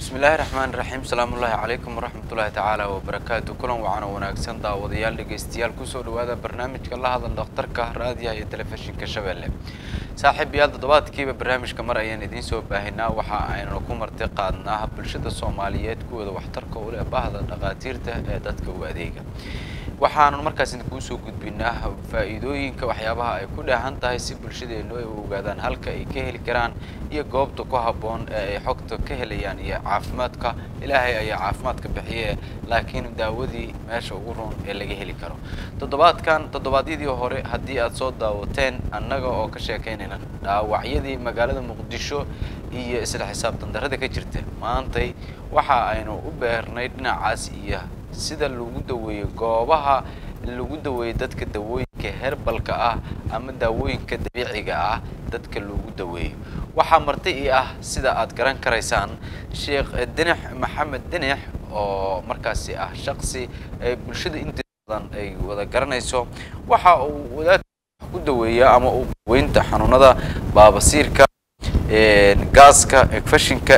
bismillaahi raxmaani raxiim salaamullaahi calaykum waraxmatullaahi tacaala wabarakaatu kulan wacan oo wanaagsan daawadayaal dhegaystayaal kusoo dhawaada barnaamijka la hadal dhakhtarka raadiyaha iyo telefishinka shabeelle saaxiib yaal toddobaadkiiba barnaamijka mar ayaan idiin soo baahinaa waxa aynu ku marti qaadnaa bulshada soomaaliyeed kuwooda waxtarka u leh bahda dhakhaatiirta ee dadka u adeega waxaanu markaas idinkuu soo gudbinaa faa'iidooyinka waxyaabaha ay ku dheehan tahay si bulshadeennu ay u ogaadaan halka ay ka heli karaan iyo goobta ku habboon ee ay xogta ka helayaan iyo caafimaadka ilaahay ayaa caafimaadka bixiye laakiin daawadii meesha ugu roon ee laga heli karo toddobaadkan toddobaadyadii hore haddii aad soo daawateen annaga oo ka sheekaynayna dhaawacyadii magaalada muqdisho iyo isla xisaabtan darrada ka jirta maantay waxa aynu u beernay dhinacaas iyo sida lagu daweeyo goobaha lagu daweeyo dadka dawooyinka herbalka ah ama daawooyinka dabiiciga ah dadka lagu daweeyo waxaa marti ii ah sida aad garan karaysaan sheekh dinix maxamed dinix oo markaasi ah shaqsi ay bulshada inta badan ay wada garanayso waxa uu wadaad ku daweeya ama uu daweynta xanuunada baabasiirka gaaska fashinka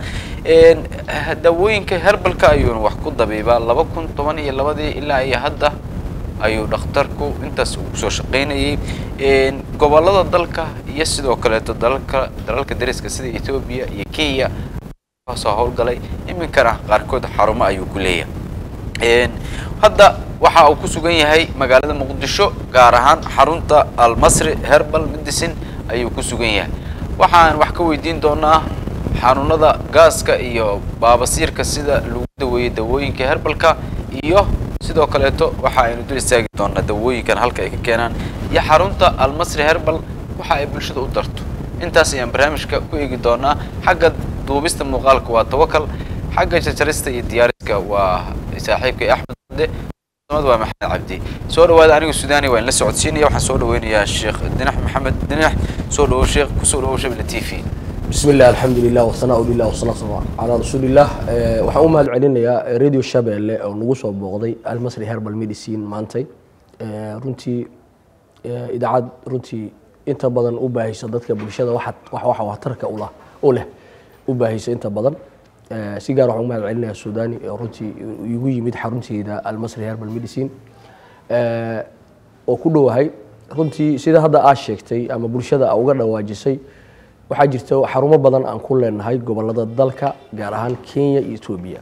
daawooyinka herbalka ayuuna wax ku dabiibaa laba kun toban iyo labadii ilaa iyo hadda ayuu dhakhtarku intaas uu kusoo shaqaynayay gobollada dalka iyo sidoo kaleeto dalalka dalalka dariska sida etoobiya iyo kenya kasoo howlgalay iminkana qaarkood xarumo ayuu ku leeyahay hadda waxa uu ku sugan yahay magaalada muqdisho gaar ahaan xarunta almasri herbal medicine ayuu ku sugan yahay waxaan wax ka weydiin doonaa xanuunada gaaska iyo baabasiirka sida lagu daweeyo dawooyinka herbalka iyo sidoo kaleeto waxa aynu dul istaagi doonaa dawooyinkan halka ay ka keenaan iyo xarunta almasri herbal waxa ay bulshada u darto intaas ayaan barnaamijka ku eegi doonaa xagga duubista muuqaalka waa tawakal xagga jarjarista iyo diyaariska waa saaxiibkay axmed ade mad waa maxamed cabdi soo dhawaada anigu sudaani waa in la socodsiinaya waxaan soo dhaweynayaa sheekh dinax maxamed dinax soo dhawow sheekh kusoo dhawow shabila t v بسم الله الحمد لله والثناء لله والصلاة على رسول الله waxaan u mahad celinayaa radio shabeelle oo nagu soo booqday almasri herbal medicine maantay runtii idaacad runtii inta badan u baahaysa dadka bulshada wax waxa waxtarka ula u leh u baahaysa inta badan si gaar waxaan u mahad celinayaa sudani oo runtii igu yimid xarunteeda almasri herbal medicine oo ku dhowahay runtii sida hadda aad sheegtay ama bulshada aa uga dhawaajisay waxaa jirta xarumo badan aan ku leenahay gobolada dalka gaar ahaan kenya iyo etoobiya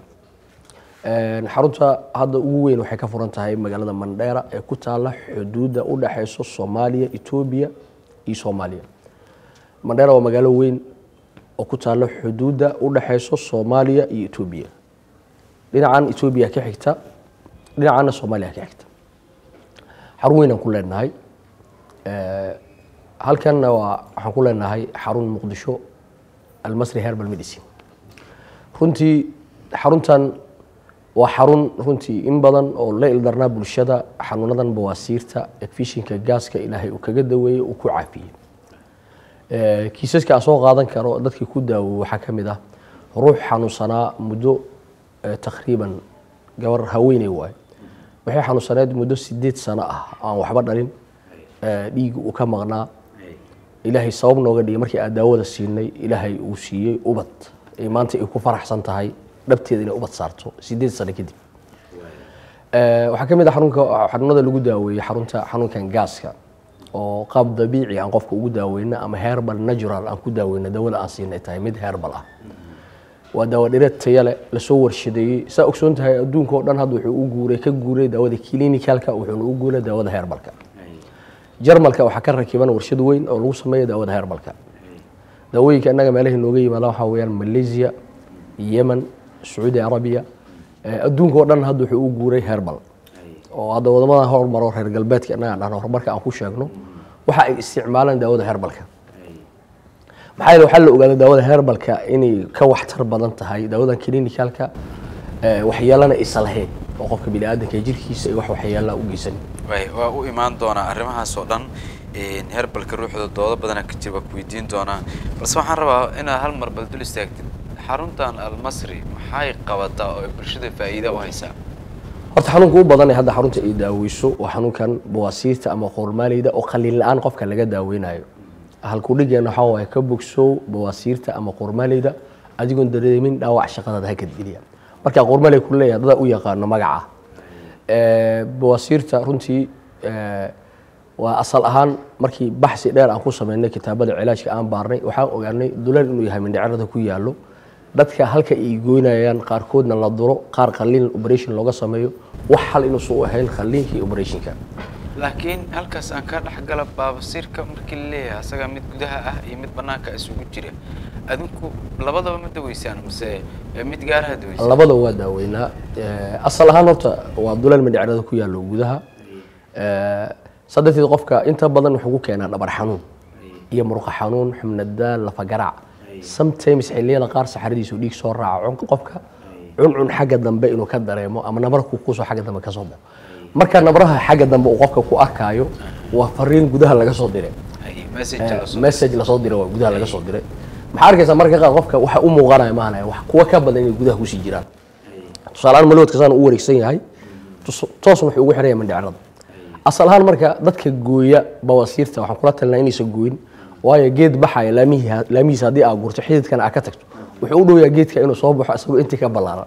xarunta hadda ugu weyn waxay ka furan tahay magaalada mandheera ee ku taala xuduudda u dhexeyso soomaaliya etoobiya iyo soomaaliya mandheera waa magaalo weyn oo ku taala xuduudda u dhexeyso soomaaliya iyo etoobiya dhinacan etoobiya ka xigta dhinacanna soomaaliya ka xigta xarun weyn aan ku leenahay halkanna waa waxaan ku leenahay xarun muqdisho almasri herbal medicine runtii xaruntan waa xarun runtii in badan oo la ildarnaa bulshada xanuunadan bawaasiirta efishinka gaaska ilaahay uu kaga daweeyey uu ku caafiyey kiisaska aan soo qaadan karo dadkii ku daawoy waxaa ka mid ah ruux xanuunsanaa muddo takriiban gabar haweeney waayo waxay xanuunsaneed muddo sideed sano ah aan waxba dhalin dhiig uu ka maqnaa ilaahay sabab nooga dhigay markii aan daawada siinay ilaahay uu siiyey ubad ay maanta ay ku faraxsan tahay dhabteeda inay ubad saarto sideed sano kadib waxaa ka mid ah xarunka xanuunada lagu daaweeyey xarunta xanuunkan gaaska oo qaab dabiici aan qofka ugu daaweyno ama herbal natural aan ku daaweyno daawada aan siinay tahay mid herbal ah waa daawo dhireed tayale lasoo warshadeeyey saa ogsoon tahay adduunka oo dhan hadda wuxuu u guuray ka guuray daawada clinicalka wuxuuna u guuray daawada herbalka jarmalka waxaa ka rakiban warshad weyn oo lagu sameeya daawada herbalka daawooyinka innaga meelahay nooga yimaada waxaa weeyaan malaysia yemen sacuudi arabiya adduunka oo dhan hadda wuxuu u guuray herbal oo hadda wadamada hormaro reer galbeedka innaga dhahno horumarka aan ku sheegno waxa ay isticmaalaan daawada herbalka maxaa yeele waxaa la ogaaday daawada herbalka inay ka waxtar badan tahay daawadan clinicalka waxyeelana isa lahayn oo qofka bini aadanka jirkiisa ay wax waxyeelaa u geysan waa u imaan doonaa arrimahaas oo dhan herbalka ruuxda doodo badana ka jira waa ku weydiin doonaa balse waxaan rabaa inaad hal mar bal dul istaagtid xaruntan almasri maxay qabataa oo ay bulshada faa'iida u haysaa horta xanuunka u badan ee hadda xarunta ay daaweyso waa xanuunkan bawaasiirta ama qoormaaleyda oo qaliin la-aan qofka laga daaweynayo halkudhigeena waxaa waaye ka bogsow bawaasiirta ama qoormaaleyda adigoon dareemin dhaawac shaqadaada ha kadgeliya marka qormale ku leeyahay dada u yaqaano magaca Eh, bawaasiirta runtii eh, waa asal ahaan markii baxsi dheer aan ku sameynay kitaabada cilaajka aan baarnay waxaan ogaanay duleel inuu yahay mindhicirada ku yaallo dadka halka ay goynayaan qaarkoodna la duro qaar qalliin operation looga sameeyo wax hal inuusan u ahayn qalliinka iyo operationka laakiin halkaas aan ka dhexgala baabasiirka markii la leeyahay asaga mid gudaha ah iyo mid banaanka isugu jira adinku labadaba ma daweysaan mase eh, mid gaaraha daweysaan labada waa daaweynaa Eh, asal ahaan horta waa duleel mindhicirada ku yaallo gudaha Eh, saa darteed qofka inta badan wuxuu ku keenaa dhabar xanuun iyo murqa xanuun xubnadaal lafagaraac sometimes xilliyada qaar saxaradiisu dhiig soo raaco qofka cuncun xagga dambe inuu ka dareemo ama nabarku kusoo xagga dambe ka soo baxo marka nabraha xagga dambe uu qofka ku arkaayo waa fariin gudaha laga soo diray Ay, message la soo message lasoo diray waa gudaha laga soo diray maxaa arkaysaa marka qaar qofka waxa u muuqanaya maanaya wax kuwa ka badan inay gudaha kusii jiraan tusaalehaan maloodka saan u wareegsan yahay tus- toosna wuxuu ugu xiraya mandhicrada asal ahaan marka dadka gooya bawasiirta waxaan kula talinaa inaysan gooyin waayo geed baxaya laamihi- laamihiisa haddii aa gurto xididkana aa ka tagto wuxuu u dhow yahay geedka inuu soo baxo isagoo intii ka ballaaran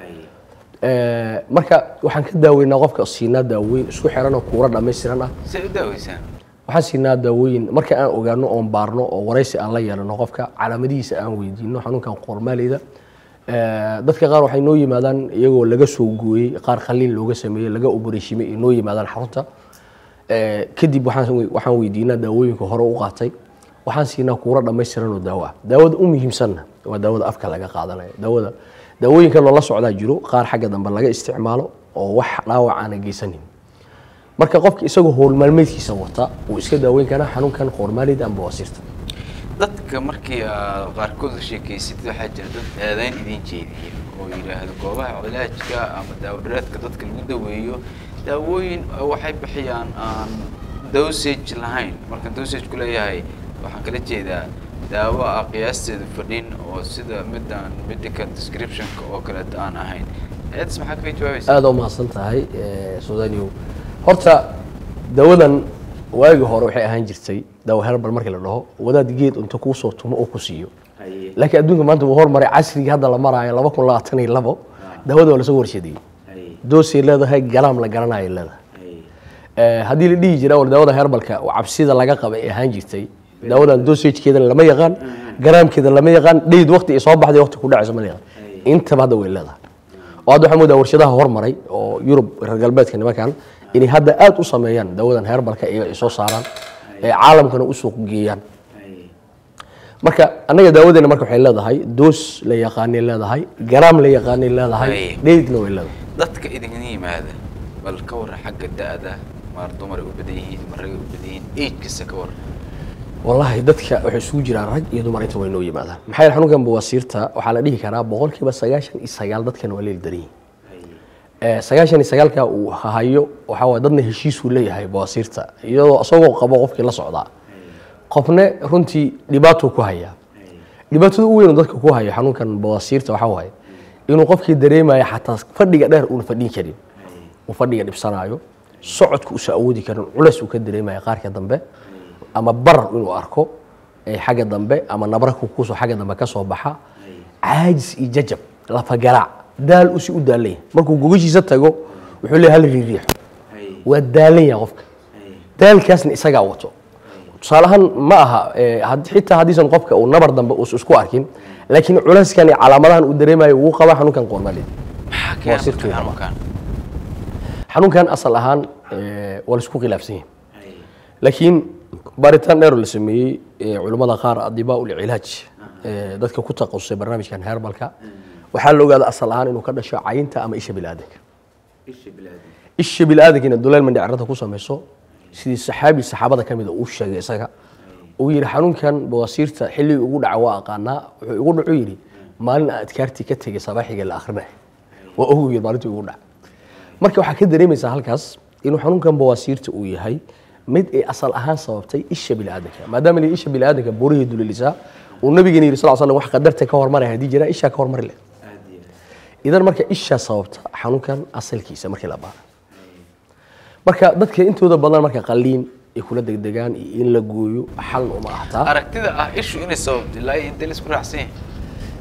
Eh, marka waxaan ka daaweynaa qofka siinaa daaweyn isku xiran oo kuura dhammaystiran ah say u daaweysaan waxaan siinaa daawooyin marka aan ogaano oon baarno oo waraysi aan la yeelano qofka calaamadihiisa aan weydiino xanuunkan qoormaaleyda Eh, dadka qaar waxay noo yimaadaan iyagoo laga soo gooyey qaar qalliin looga sameeyey laga oboreshimay ay noo yimaadaan xarunta Eh, kadib waxaan we- waxaan weydiinaa daawooyinka hore u qaatay waxaan siinaa kuura dhammaystiran oo daawo ah daawada u muhiimsanna waa daawada afka laga qaadanayo daawada daawooyinka loola socdaa jiro qaar xagga dambe laga isticmaalo oo wax dhaawac aana geysanin marka qofka isagoo howl maalmeedkiisa wata uu iska daaweyn karaa xanuunkan qoormaalida ama bawasiirta dadka markii aad qaarkood la sheekaysid waxaa jira dad aadayn idin jeediya oo yidhaahdo goobaha cilaajka ama daawadhareedka dadka lagu daweeyo daawooyin uh, waxay bixiyaan aan dosage lahayn marka dosage ku leeyahay waxaan kala jeedaa daawo ah qiyaasteedu fadhin oo sida midaan medical descriptionka oo kaleeta aan ahayn eedas maxaa kaga jawaabaysa aada u mahadsan tahay sudanio horta dawadan waagii hore waxay ahaan jirtay daawo herbal markii la dhaho wadaad geed inta kuu soo tumo oo ku siiyo laakiin adduunka maanta wuu hormaray casrigii hadda la maraayo laba kun labaatan iyo labo daawada waa lasoo warshadeeyey doosay leedahay galaam la garanayo leedahay Eh, haddii la dhihi jira war daawada herbalka oo cabsida laga qaba ay ahaan jirtay daawadan dosagekeedana lama yaqaan garaamkeeda lama yaqaan dheyd waqti ay soo baxday waqti ku dhacayso ma la yaqaan intaba hadda way leedahay oo hadda waxaa moodaa warshadaha hormaray oo yurub reer galbeedka nimankan inay hadda aad u sameeyaan daawadan herbalka iyaga ay soo saaraan ee caalamkana u suuq geeyaan marka annaga daawadeena marka waxay leedahay doos la yaqaanay leedahay garaam la yaqaanay leedahay Ay. dheydna way leedahay dadka idin yimaada bal ka warran xagga da-da maar dumar ay u badan yihiin ma ragay u badan yihiin age-kasta ka warran wallaahi dadka waxay isugu jiraan rag iyo dumar inta way noo yimaadaan maxaa yeele xanuunkan bawasiirta waxaa la dhihi karaa boqolkiiba sagaashan iyo sagaal dadkan waa leeli daran yihiin Eh, sagaashan iyo sagaalka uu hayo waxaa waye dadna heshiisuu leeyahay bawasiirta iyadoo isagoo qabo qofkii la socdaa qofne runtii dhibaatuu ku hayaa dhibaatada u weyn oo dadka ku hayo xanuunkan bawasiirta waxaa waaye inuu qofkii dareemayo xataa fadhiga dheer uuna fadhin karin uu fadhiga dhibsanaayo socodka uusa awoodi karin culeys uu ka dareemayo qaarka dambe ama barar inuu arko ee xagga dambe ama nabra kukusoo xagga dambe ka soo baxa caajis iyo jajab lafagaraac daal usi u daalan yahay markuu gogashiisa tago wuxuu leeyahay hal riiriixo waa daalan yahay qofka daalkaasna isagaa wato tusaale ahaan ma aha eh, had- xitaa haddiisan qofka uu nabar dambe uusan isku arkin laakiin culeyskan iyo calaamadahan uu dareemayo wuu qabaa xanuunkan qoormaalid maxaa keena sirtu marka waa. xanuunkan xanuunkan asal ahaan eh, waa laisku khilaafsan yahay laakiin baaritaan dheer oo la sameeyey eh, culimmada qaar adibaa ulcilaaj eh, dadka ku taqasusay barnaamijkan herbalka waxaa la ogaada asal ahaan inuu ka dhasho cayinta ama isha bilaadanka isha bilaadankiina duleel mandhicirada ku samayso sidii saxaabi saxaabada ka mida uu sheegay isaga uu yidhi xanuunkan bawasiirta xilligii ugu dhaca waa aqaanaa wuxuu igu dhacu yidhi maalin aan adkaartii ka tegay sabaaxiga la akrinay waa ogu yidhi maalintii ugu dhaca marka waxaa ka dareemaysaa halkaas inuu xanuunkan bawasiirta uu yahay mid ay asal ahaan sababtay isha biniaadanka maadaama la isha biniaadanka burihii dulelisaa uu nabigeena yidhi sal slam wax qadarta ka hormaray haddii jira ishaa ka hormari leh idan marka ishaa sababta xanuunkan asalkiisa markii la baara marka dadka intooda badan marka qaliin ay kula degdegaan iyo in la gooyo xalna uma ahtaa aragtida ah ishu inay sababto ilaa iyo intee la isku raacsan yahay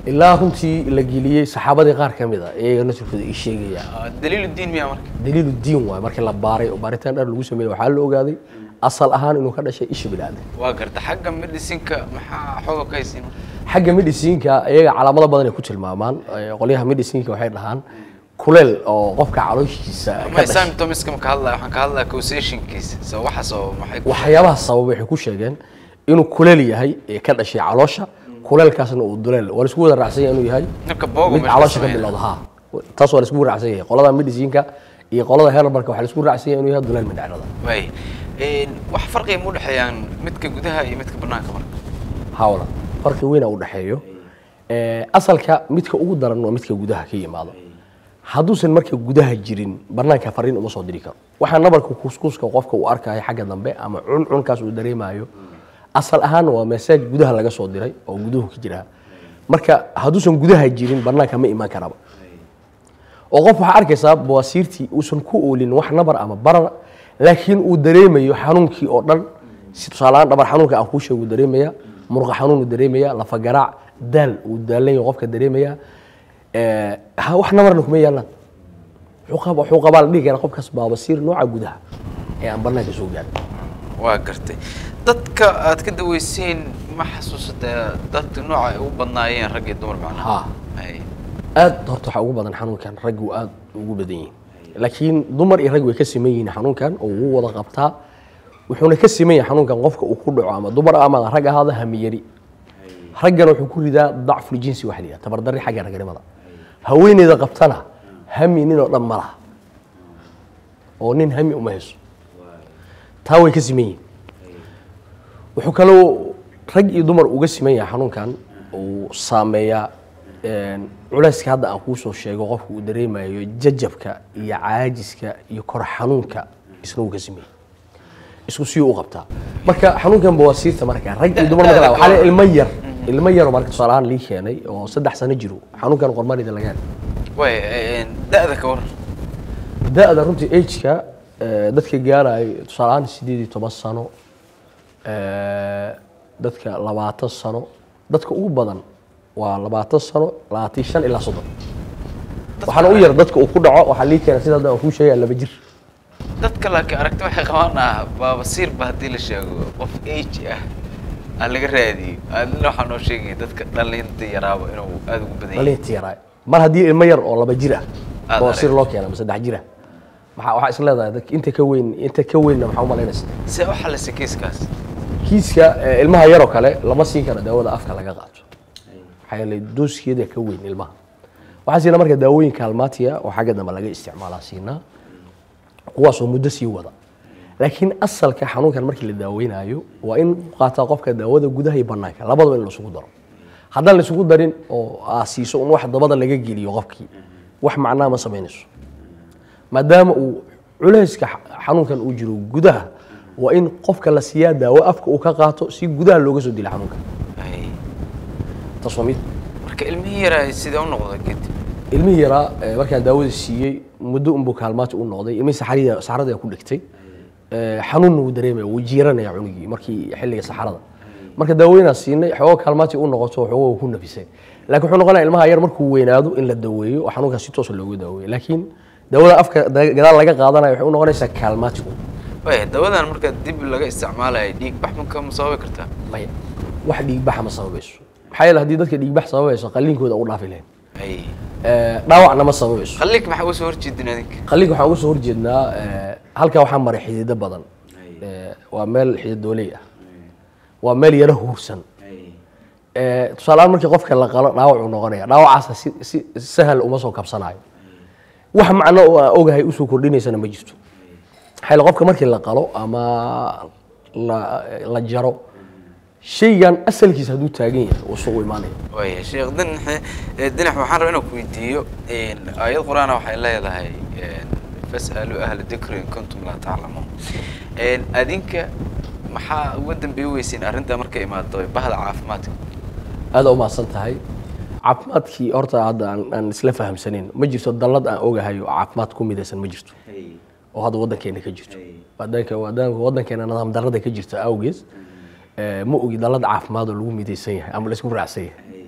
ilaa runtii la geliyey saxaabadii qaar ka mid a iyaga nasirkooda ii sheegaya Ah, daliilu diin miyaa marka daliilu diin waay markii la baaray oo baaritaan dhan lagu sameeyey waxaa la ogaaday asal ahaan inuu ka dhashay isha bini'aadan waa garta xagga medicinka maxaa xooga ka haysiin xagga medicinka iyaga calaamado badan ay ku tilmaamaan Eh, qolyaha medicinka waxay dhahaan kuleel oo qofka calooshiisa ka ma dhashay symptomska ma ka hadlaya waxaan ka hadlaya causationkiisa so waxaas oo maxay ku waxyaabaha sababa waxay ku sheegeen inuu kuleel yahay ee ka dhashay caloosha kuleelkaasna uu duleel waa laisku wada raacsan yahay inuu yahay marka boogo mid meesha caloosha ka sameynaya. bilowda ha taas waa laisku raacsan yahay qolada medicinka iyo qolada herbalka waxaa laisku raacsan yahay inuu yahay duleel mindhacrada waay Een, wax farqiga ma udhexeeyaan midka gudaha iyo midka banaanka marka hawla farqi weyn u dhexeeyo Eh, asalka midka ugu daran waa midka gudaha ka yimaado hadduusan marka gudaha jirin banaanka fariin uma soo diri karo waxaa nabarka kuskuska qofka uu arkayo xagga dambe ama cuncunkaas uu dareemayo asal ahaan waa meseej gudaha laga soo diray oo guduhu ka jira marka hadduusan gudaha jirin banaanka ma imaan karaba oo qof waxaa arkaysaa bawasiirtii uusan ku oolin wax nabar ama barar laakiin uu dareemayo xanuunkii oo dhan si tusaaleahaan dhabar xanuunka aan kuu sheego uu dareemaya murqa xanuun uu dareemaya lafa garaac daal uu daalan yahay qofka dareemaya Eh, ha wax nabarna kuma yaalaan wuxuu qab- wuxuu qabaa la dhihi karaa qofkaas baabasiir nooca gudaha ee aan banaanka soo gaarin waa gartay dadka aad ka daweyseen ma xasuusata dadka nooca ay u badnaayeen rag iyo dumar macnaha Ha. Hay. aad horta waxaa ugu badan xanuunkan raggu aad ugu badan yihiin laakiin dumar iyo rag way ka siman yihiin xanuunkan oo wuu wada qabtaa wuxuuna ka siman yahay xanuunkan qofka uu ku dhaco ama dumar ama rag ahaada hamiyari raggana wuxuu ku ridaa dacful jinsi waxa la yidhaha tabardarri xagga ragnimada haweeneyda qabtana hami nin oo dhan ma laha oo nin hami uma hayso taa way ka siman yihiin wuxuu kaloo rag iyo dumar uga siman yahay xanuunkan uu saameeyaa een, culayska hadda aan kuu soo sheego qofka uu dareemayo jajabka iyo caajiska iyo kor xanuunka isna wuu ka siman yahay isku siyuu u qabtaa marka xanuunkan bawasiirta marka rag iyo dumar marka waxaa la ilmo yar ilmo yar oo marka tusaale ahaan lii keenay oo saddex sano jiro xanuunkan qormarida laga helay waay een, da-da ka waran da-da runtii ageka dadka gaarayo tusaale ahaan sideed iyo toban sano eh, dadka labaatan sano dadka ugu badan waa labaatan sano labaatan iyo shan ilaa soddon waxaana u yar dadka uu ku dhaco waxaa lii keena sida hadda aan kuu sheegaya laba jir dadka laakiin aragti waxay qabaan ah baabasiir ba haddii la sheego qof age ah aan laga raadiyo adina waxaa noo sheegaya dadka dhalinta yaraaba inuu aada ugu badan yahay dhalinta yaraa mar haddii ilmo yar oo laba jir ah Aad bawasiir aragtay. loo keena ama saddex jir ah maxaa waxaa is leedahay dadka inta ka weyn inta ka weynna maxaa u malaynaysa see u xallisay kiiskaas kiiska eh, ilmaha yaroo kale lama siin karo daawada afka laga qaato maxaa yeelay dooskeeda ka weyn ilmaha waxaa siina marka daawooyin kaalmaatiya oo xagga dambe laga isticmaalaa siinaa kuwaasoo muddo sii wada laakiin asalka xanuunkan markii la daaweynayo waa in qaataa qofka daawada gudaha iyo banaanka labadaba in laisugu daro haddaan laisugu darin oo aa siiso un wax dabada laga geliyo qofkii wax macnaa ma samaynayso maadaama uu culayska xa- xanuunkan uu jiro gudaha waa in qofka la siiyaa daawo afka uu ka qaato si gudaha looga soo dila xanuunka Ay. taas waa mid marka ilmihii yaraa sidee u noqda kadib ilmihii yaraa eh, markaan daawada siiyey muddo unbuu kaalmaati u noqday ilmihii saxarida saxarada ku dhigtay Eh, xanuunna wuu dareemaya wuu jiiranaya cunugii markii xilliga saxarada marka daawooyinaa siinay xoogo kaalmaati u noqoto xoogo uu ku nafisay laakiin wuxuu noqonaya ilmaha yar markuu weynaado in la daweeyo oo xanuunkaas si toosa looga daaweeyo laakiin daawada afka da- gadaal laga qaadanayo waxay u noqonaysaa kaalmaatigu waay dawadan marka dib laga isticmaalayo dhiig bax ma ka sababi kartaa maya wax dhiigbaxa ma sababayso maxaa yeele haddii dadka dhiigbax sababayso qalliinkooda u dhaafi lahayn ay Eh, dhaawacna ma sababayso qalliinka maxaa uga soo horjeedin adinka qalliinka waxaan uga soo horjeednaa eh, halkaa waxaa maray xidido badan Eh, waa meel xididooley ah waa meel yaro huursan Eh, tusaalehaan markii qofka la qalo dhaawac uu noqonaya dhaawacaasa si si sahal uma soo kabsanayo wax macno oo aan ogahay usoo kordhinaysana ma jirto maxaa yeele qofka markii la qalo ama la la jaro shaygan asalkiisa hadduu taagan yahay uu soo u imaanaya waaya sheekh dinax eh, dinax waxaan rabaa inaan ku weydiiyo een, aayad qur-aana waxay leedahay een, fas'aluu ahla dikri in kuntum laa taclamuun Een, adinka maxaa uga dambeey weyseen arrinta markay imaado bahda caafimaadka aada u mahadsan tahay caafimaadkii horta hadda aan aan isla fahamsanin ma jirto dallad aan ogahay oo caafimaad ku midaysan ma jirto oo hadda waddankeena ka jirto wadanka wadanka waddankeena nidaam darrada ka jirta awgees eh, ma ogi dallad caafimaad oo lagu midaysan yahay ama laisku raacsan yahay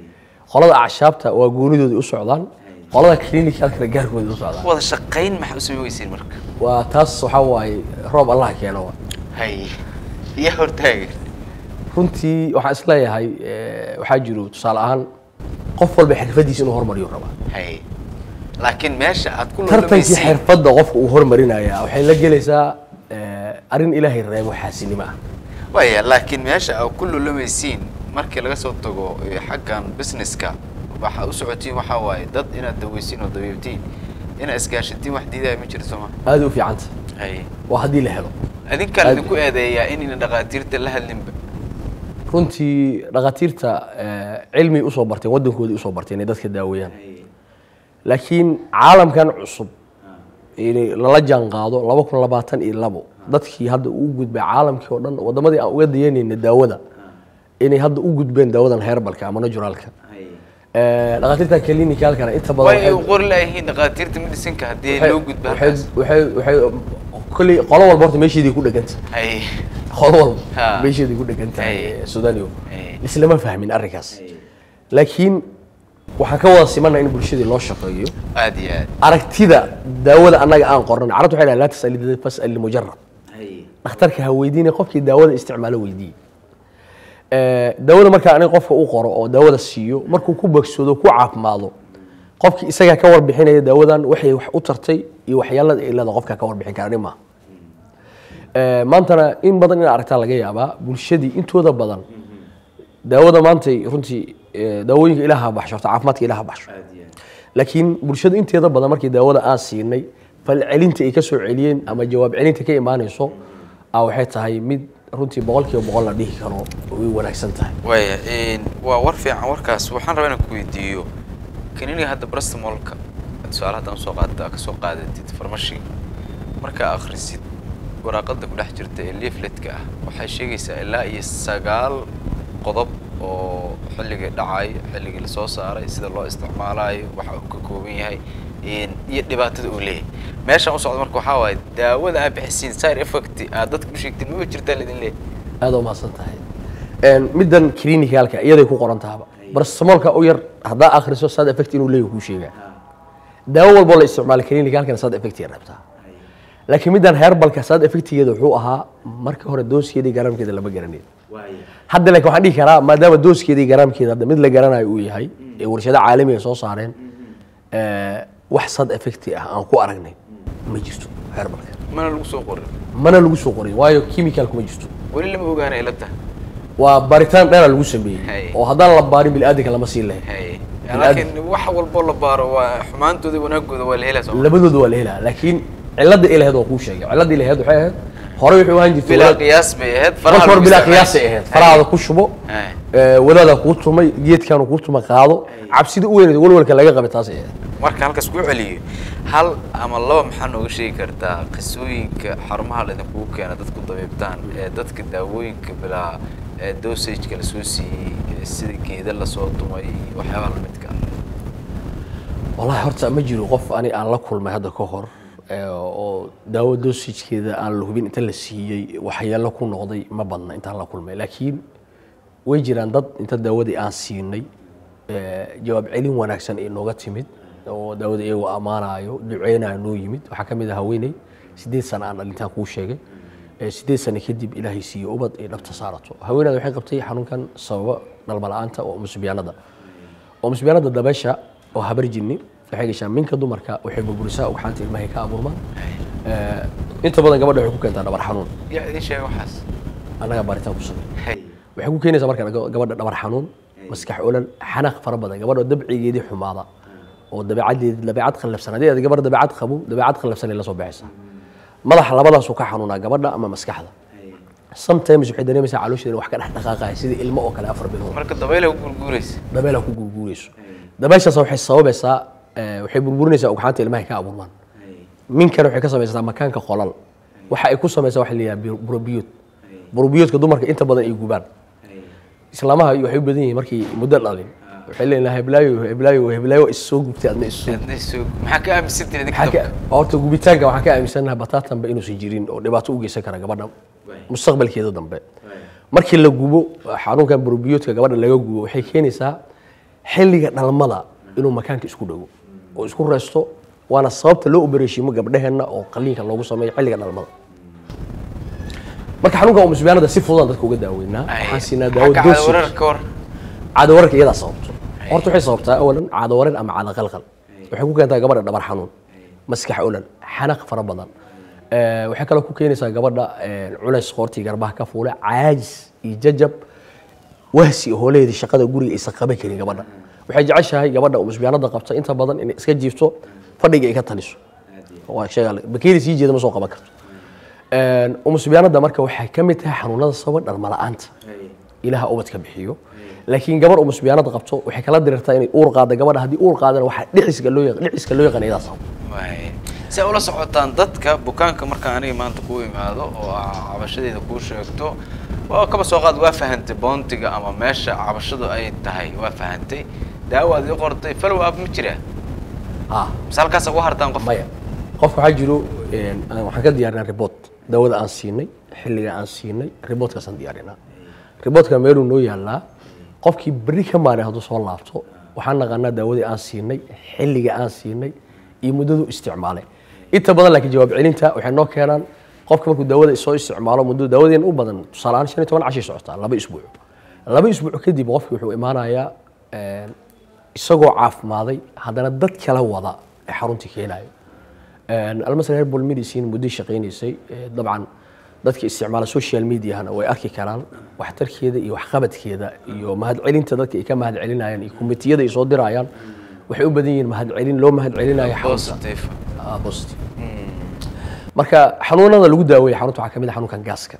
qolada acshaabta waa goonidooda u socdaan qolada clinicalkana gaarkooda u socdaan wada shaqayn maxaa u samayn weyseen marka waa taas waxaa waaye roob allah keeno wa hay iyo hortaagan runtii waxaan isleeyahay eh, waxaa jiro tusaale ahaan qof walba xirfadiisa inuu hormariyo rabaa hay laakiin meesha aad ku tartankii lulamaysiin xirfadda qofka uu hormarinaya waxay la gelaysaa eh, arrin ilaahay reebo xaasinimo ah waya laakiin meesha aad ku lulamaysiin markii laga soo tago eh, xaggan businesska waxaa u socotiin waxaa waaye dad inaad daweysiin oo dabiibtiin inaad isgaashatiin wax diidaya ma jirto soma aada u fiicanta hay waa haddii la helo adinkaan Aad- idinku eedeeyaa inayna dhakhaatiirta la hadlinba runtii dhakhaatiirta eh, cilmi usoo barteen waddankoodii usoo barteen inay dadka daaweeyaan laakiin caalamkan cusub inay lala jaan qaado laba kun labaatan iyo labo dadkii hadda u gudbay caalamkii oo dhan waddamadii aan uga dayanayna daawada inay hadda u gudbeen daawadan herbalka ama naturalka Eh, dhakhaatiirta clinicalkana inta badan way waxay- u qori laayihiin dhakhaatiirta medicinka haddii waxay- loo gudbo waxay halkaas waxay waxay kolley qolo walba horta meesheedii ku dheganta hay qolo walba Ha. meesheedii ku dhegan tahay Hey. eh, sudanio Hey. islama fahmin arrinkaas laakiin waxaan ka wada simanaa in bulshadii loo shaqeeyo aad iyo aad aragtida daawada annaga aan qornan carabtu waxay dhahan laa tasali dad fasal limujarab dhakhtarka ha weydiine qofkii daawada isticmaalo weydiiye Eh, daawada markaa aniga qofka u qoro oo daawada siiyo markuu ku bogsoodo ku caafimaado qofkii isagaa ka warbixinaya daawadan waxay wax u tartay iyo waxyaalada ay leedahay qofkaa ka warbixin kara ani maaha Eh, maantana in badan in aragtaa laga yaabaa bulshadii intooda badan daawada maantay runtii eh, daawooyinka ilaaha baxsho horta caafimaadka ilaaha baxsho laakiin bulshada inteeda badan markii daawada aan siinay falcelinta ay ka soo celiyeen ama jawaab celinta ka imaanayso ah waxay tahay mid runtii boqolkiiba boqol la dhihi karo way wanaagsan tahay waya waa war fiican warkaas waxaan rabaa inaan ku weydiiyo kaniniga hadda brastamolka su-aal haddaan soo qaada ka soo qaadatid farmashi markaa akhrisid waraaqada ku dhex jirta ee leafletka ah waxay sheegaysaa ilaa iyo sagaal qodob oo xilligii dhacay xilligii lasoo saaray sida loo isticmaalayo waxa uu ka kooban yahay een, iyo dhibaatada uu leeyahay meeshaan u socda marka waxaa waaye daawada aad bixisiin side effect aad dadka u sheegtiin maba jirtaa laidin leeyahay aada umahadsan tahay Een, middan clinicalka iyaday ku qoran tahaba barastamolka u yar haddaa akhriso sad effect inuu leeyahay kuu sheegaa daawo walboo la isticmaala clinicalkana sad effect ay rabtaa laakiin middan herbalka sad effectigeeda wuxuu ahaa marka hore dooskeeda iyo garaamkeeda lama garanayn hadda laakiin waxaan dhihi karaa maadaama dooskeeda iyo garaamkeeda hadda mid la garanayo uu yahay ee warshado caalamiga soo saareen eh, wax sad effecti ah aan ku aragnay ma jirto herbalka mana lagu soo qorin mana lagu soo qorin waayo chemicalku ma jirto weli lama ogaana ila tahay waa baaritaan dheera lagu Hay. sameeyey oo haddaan la baarin biniaadanka lama siin lahayn hay Bini'aadam. laakiin wax walboo la baaro waa xumaantooda wanaagooda waa la helaa soo labadooda waa la helaa laakiin cilada ilaheed waa kuu sheegay cilada ilaheed waxay ahayd horey wuxuu ahaan jirtay bilaa wadaad- qiyaas bay ahayd marka hore lagu bilaa isticmaali. qiyaasay ahayd farahaada ku shubo Hay. eh, wadaada kuu tumay geedkaanu kuu tuma qaado cabsida u weyneed walwalka laga qabay taasay ahayd marka halkaas ku celiyo hal ama laba maxaa nooga sheegi kartaa qisooyinka xarumaha laydinkugu keena dadku dabiibtaan ee dadka daawooyinka bilaa ee dosageka lasoo siiyey ee sida geeda lasoo tumay iyo waxyaabaha lamidka ah wallahi horta ma jiro qof ani aan la kulmay hadda ka hor eh, oo daawo dosajkeeda aan la hubin inta la siiyey waxyeelo ku noqday ma badna intaan la kulmay laakiin way jiraan dad inta daawadii aan siinay eh, jawaab celin wanaagsan ay nooga timid oo daawada iyagoo ammaanayo duceynayo noo yimid waxaa ka mid ah haweeney sideed sano aan dhalintaan kuu sheegay Eh, sideed sano kadib ilaahay siiyo ubad ay dhabta saarato haweeneyda waxay qabtay xanuunkan sababa dhalma la'aanta oo musbiyaanada oo musbiyaanada dabeesha oo habar jinni waxay gashaa minka dumarka waxay burburisaa ugxaanta ilmahay ka abuurmaan Eh, inta badan gabadha waxay ku keentaa dhabar xanuun yaa idin sheega waxaas annaga baaritaan ku samey hay waxay ku keenaysaa marka ga- gabadha dhabar xanuun maskax olol xanaaq fara badan gabadha dabcigeedii xumaada oo dabeecadeedi dabeecad khallafsan haddii aad gabar dabeecad qabo dabeecad khallafsan ay la soo baxaysaa madaxa labadaasuu ka xanuunaa gabadha ama maskaxda sometimes waxay dareemaysaa caloosheeda in wax ka dhex dhaqaaqaya sidii ilmo oo kale afar bilood marka dabayla ku gurguuraysa dabeelha ku gurguurayso dabeeshaas waxay sababaysaa eh, waxay burburinaysaa ugxaanta ilmahay ka abuurmaan minkana waxay ka samaysataa makaanka qolal waxa ay ku samaysaa waxa la yidhaha burobiyood burobiyoodka dumarka inta badan ay gubaan islaamaha waxay u badan yihiin markii muddo dhalin waxay leeyihin heblaayo heblaayo heblaayo is soo gubtay adna is soo Adna soo- maxaa ka aaminsantiin idinka Waxaan dabka? ka- horta gubitaanka waxaan ka aaminsanahay bataatanba inuusan jirin oo dhibaato u geysan kara gabadha mustaqbalkeeda dambe markii la gubo xanuunkan burobiyoodka gabadha laga gubo waxay keenaysaa xilliga dhalmada inuu makaanka isku dhago oo isku reysto waana sababta loo obereshiimo gabdhaheenna oo qaliinka loogu sameeyo xilliga dhalmada marka xanuunka umusbiyaanada si fududan dadka uga daaweynaa waxaan siinaa daawo Xagga dosage wararka war caado wararka iyadaa sababto horta waxay sababtaa awalan caado warar ama caado qalqal waxay ku keentaa gabadha dhabar xanuun maskax olan xanaq fara badan Eh, waxay kaloo ku keenaysaa gabadha eh, culays qoortii garbaha ka fuule caajis iyo jajab wahsi hooleheedii shaqada guriga aysan qaban karin gabadha waxay jeceshahay gabadha umusbiyaanada qabta inta badan inay iska jiifto fadhiga ay ka taliso waa sheega bakeeri sii jeeda ma soo qaban karto umusbiyaanada marka waxay ka mid tahay xanuunada sababa dhalma la'aanta ilaha ubadka bixiyo laakiin gabar umusbiyaanada qabto waxay kala dirirtaa inay uur qaada gabadha haddii uur qaadana waxaa dhiciska loo yaq- dhiciska loo yaqaan iyadaa sabab waay si ay ula socotaan dadka bukaanka markaan aniga maanta kuu imaado oo aa cabashadeeda kuu sheegto waa kaba soo qaad waa fahantay boontiga ama meesha cabashadu ay tahay waa fahantay daawaad ii qortay follow up ma jira ah mise halkaas ugu hartaan qof maya qofka waxaa jiro een, aan- waxaan ka diyaarinaa report daawada aan siinay xilliga aan siinay reportkaasaan diyaarinaa reportka meeluu noo yaalaa qofkii berri ka maalin hadduu soo laabto waxaan naqaanaa daawadii aan siinay xilliga aan siinay iyo muddadu isticmaalay inta badan laakiin jawaab celinta waxay noo keenaan qofka markuu daawada soo isticmaalo muddo daawadeen u badan tusaale ahaan shan iyo toban cashay socotaa laba isbuuc laba isbuuc kadib qofki wuxuu imaanayaa een, isagoo caafimaaday haddana dad kala wada ee xaruntii keenayo almasr herbal medicine muddo shaqaynaysay ee, dabcan dadka isticmaala social mediahana way arki karaan waxtarkeeda iyo waxqabadkeeda iyo mahadcelinta dadka ay ka mahadcelinayaan iyo komitiyada ay soo dirayaan waxay u badan yihiin mahadcelin loo mahadcelinayo xarunta positive Ah, positive marka xanuunada lagu daaweeya xarunta waxaa ka mid ah xanuunkan gaaska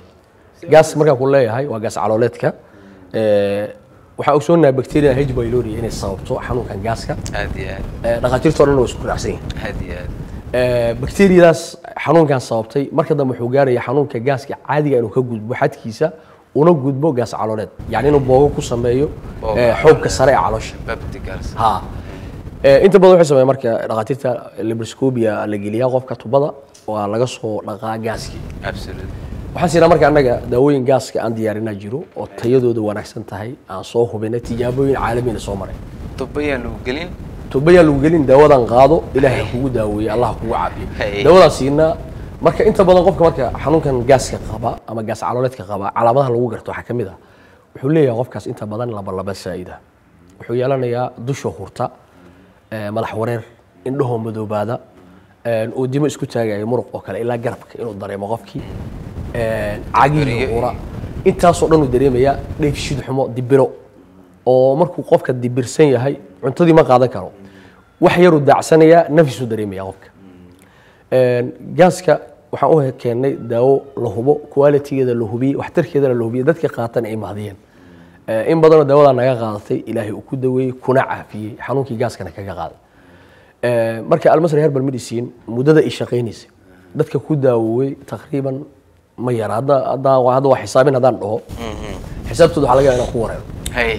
gaas markaan ku leeyahay waa gaas calooleedka Eh, waxaan ogsoonahay bacteria h pylori inay sababto xanuunkan gaaska aad iyo aad Eh, dhakhaatiirta o dhan waa isku raacsan yihiin aad iyo aad Eh, bacteriadaas xanuunkan sababtay marka dambe wuxuu gaaraya xanuunka gaaska caadiga inuu ka gudbo xadkiisa una gudbo gaas calooleed yacni inuu boogo ku sameeyo Boogo eh, xoogka sare ee caloosha babdigals ha Eh, inta badan waxay sameeyaan marka dhakhaatiirta libroscopia la geliyaa qofka tubada waa laga soo dhaqaa gaaskii absolute waxaan siinaa marka annaga daawooyin gaaska aan diyaarinaa jiro oo tayadooda wanaagsan tahay aan soo hubinay tijaabooyin caalamiina soo maray tubayaan lagu gelin tubayaan lagu gelin daawadan qaado ilaahay ha kugu daaweeye allah ha kugu caafiyo Hey. daawadaan siinaa marka inta badan qofka marka xanuunkan gaaska qaba ama gaas calooleedka qaba calaamadaha lagu garto waxaa ka mid ah wuxuu leeyahay qofkaas inta badan labalaba saa'ida wuxuu yeelanayaa dusha hurta eh, madax wareer indhahoo madoobaada eh, oo dimo isku taagaya muruq oo kale ilaa garabka inuu dareemo qofkii eh, cagiyo Beriyo ura intaasoo dhan uu dareemayaa dheefshiid xumo dibiro oo markuu qofka dibirsan yahay cuntadii ma qaadan karo wax yaruu daacsanayaa nafisuu dareemaya qofka Een, gaaska waxaan u keennay daawo la hubo qualitygeeda la hubiyey waxtarkeedana la hubiyey dadka qaatan ay mahdiyeen Eh, in badanoo daawadaa naga qaadatay ilaahay uu ku daweeyey kuna caafiyey xanuunkii gaaskana kaga qaaday Eh, marka almasri herbal medicine muddada ay shaqaynaysay dadka ku daawowey taqriiban ma yara hadda hadda hadda waa xisaabin haddaan dhaho xisaabtooda waxaa laga yaabaa inaan ku wareero hay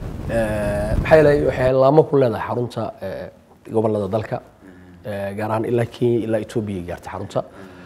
Eh, maxaa yeelay waxay laamo ku leedahay xarunta eh, gobollada dalka eh, gaar ahaan ilaa kenya ilaa etoobiya gaartay xarunta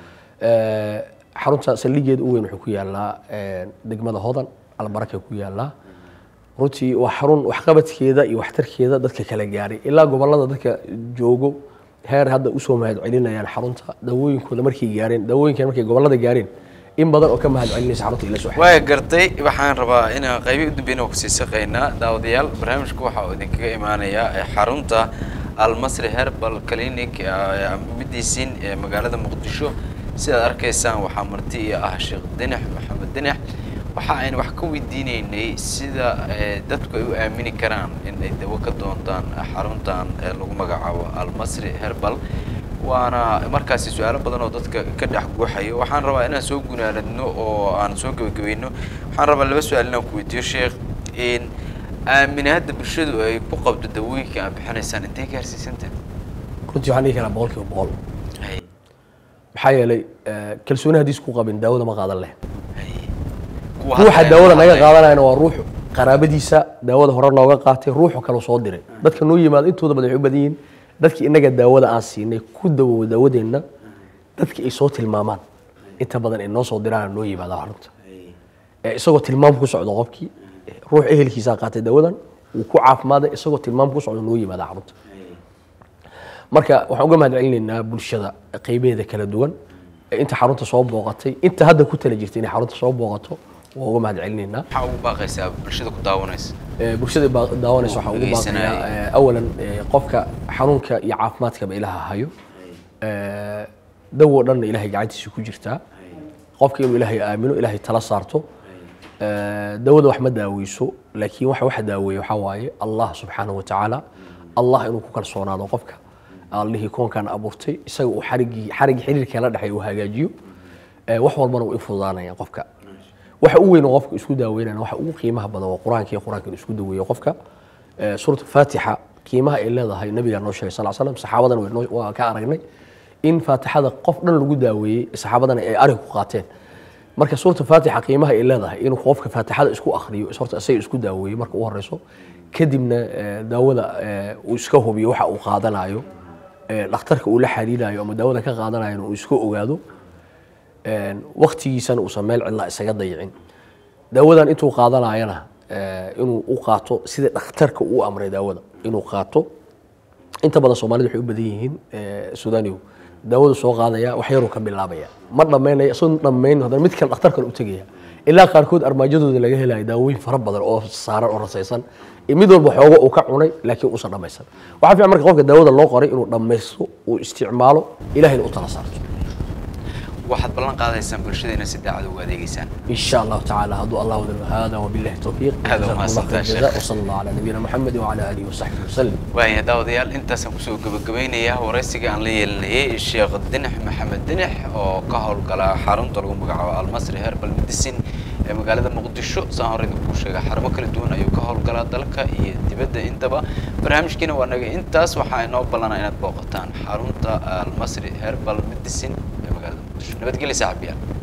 Eh, xarunta saldhigeeda u weyn wuxuu ku yaalaa eh, degmada hodan albaraka ku yaalaa runtii waa xarun waxqabadkeeda iyo waxtarkeeda dadka kala gaaray ilaa gobollada dadka joogo heer hadda usoo mahadcelinayaan xarunta daawooyinkooda markay gaareen daawooyinkan markay gobollada gaareen in badan oo ka mahadcelinaysa xarunta ila soo waa gartay waxaan rabaa inaan qaybi u dambeyn kusii shaqeynaa daawadayaal barnaamijku waxa uu idinkaga imaanayaa ee xarunta almasri herbal clinic ee midaysiin ee magaalada muqdisho sidaad arkaysaan waxaa marti iyo ah sheekh dinax maxamed dinax waxa aynu wax ka weydiineynay sida ee, dadku ay u aamini karaan in ay dawo ka doontaan xaruntan ee lagu magacaabo almasri herbal waana markaasi su-aalo badan oo dadka ka dhex guuxayo waxaan rabaa inaan soo gunaanadno oo aan soo gebagabayno waxaan rabaa laba su-aal inaan ku weydiiyo sheekh in aaminaadda bulshadu ay ku qabto dawooyinka aad bixinaysaan intay gaarsiisantahay runtii waxaan dhihi karaa boqolkiiba boqol hay maxaa yeelay eh, kalsooni haddiis ku qabin daawada ma qaadan leh hay kuwa ruuxa hadda- daawada naga qaadanayana waa ruux qaraabadiisa daawada hore nooga qaatay ruuxu kale soo diray dadka noo yimaada intooda badan waxay u badan yihiin dadkii inaga daawada aan siinay ku dawowo daawadeenna dadkii ay soo tilmaamaan inta badan ay noo soo diraan noo yimaada xarunta Eh, isagoo tilmaam ku socdo qofkii eh, ruux ehelkiisaa qaatay daawadan uu ku caafimaada isagoo tilmaam ku socdo noo yimaada xarunta marka waxaan uga mahad celinaynaa bulshada qeybaheeda kala duwan ee inta xarunta soo booqatay inta hadda ku tala jirta inay xarunta soo booqato waa uga mahad celinaynaa maxaa ugu baaqaysaa bulshada ku daawanaysa Ee, bulshada baa- daawanaysa waxaa ugu dhegeysanaya. baaqayaa ee, awalan ee, qofka xanuunka iyo caafimaadkaba ilaha hayo Ee, dawo dhanna ilahay gacantiisa ku jirtaa qofka inuu ilaahay aamino ilaahay tala saarto Ee, dawada wax ma daaweyso laakiin waxa waxa daaweeya waxaa waaye allah subxaanahu wa tacaala allah inuu ku kalsoonaado qofka allihii koonkan abuurtay isaga uu xarigii xarigii xiriirka la dhexeeya uu hagaajiyo Ee, wax walbana uu ifudaanaya qofka waxa ugu weyn oo qofka isku daaweynana waxa ugu qiimaha badan waa qur-aanka iyo qur-aanka inuu isku daweeyo qofka Ee, suurat faatixa qiimaha ay leedahay nabigaa noo sheegay sal slam saxaabadana way noo- waa ka aragnay in faatixada qof dhan lagu daaweeyey saxaabadana ay arig ku qaateen marka suurta faatixa qiimaha ay leedahay inuu qofka faatixada isku akhriyo is- horta isaga isku daaweeyo marka u horeyso kadibna ee, daawada ee, uu iska hubiyo waxa uu qaadanayo ee, dhakhtarka uu la xiriirayo ama daawada ka qaadanayo uu iska ogaado een, waqtigiisana uusan meel cidla isaga dayicin daawadan intuu qaadanayana ee, inuu u qaato sida dhakhtarka uu amray daawada inuu qaato inta badan soomaalida waxay u badan yihiin ee, suudanigu daawadu soo qaadaya wax yaruu ka bilaabaya ma dhammaynaya isagoo dhammayn haddana mid kale dhakhtar kale u tegaya ilaa qaarkood armaajadooda laga helayo daawooyin fara badan oo saaran oo rasaysan iyo mid walba xoogo uu ka cunay laakiin uusan dhammaysan waxaa fiican marka qofka daawada loo qoray inuu dhammaysto uu isticmaalo ilahayna u tala saarto waxaad ballan qaadaysaan bulshadeena si daacad ugu adeegeysaan إن شاء الله تعالى هدو الله ودل هذا وبالله التوفيق هذا جزاكم وما الله استطاع خير الشيخ. الجزاء وصلى الله على نبينا محمد وعلى آله وصحبه وسلم waaya daawadayaal intaasaan kusoo gabagabaynayaa waraysiga aan la yeelinayay sheekh dinax maxamed dinax oo ka howlgala xarunta lagu magacaabo almasri herbal medicine ee magaalada muqdisho saan hore idinku sheegay xarumo kala duwan ayuu ka howlgalaa dalka iyo dibadda intaba barnaamijkiina waa naga intaas waxaa inoo ballanaa inaad booqataan xarunta almasri herbal medicine ee magaalada muqdisho nabadgelya saaxiibayaal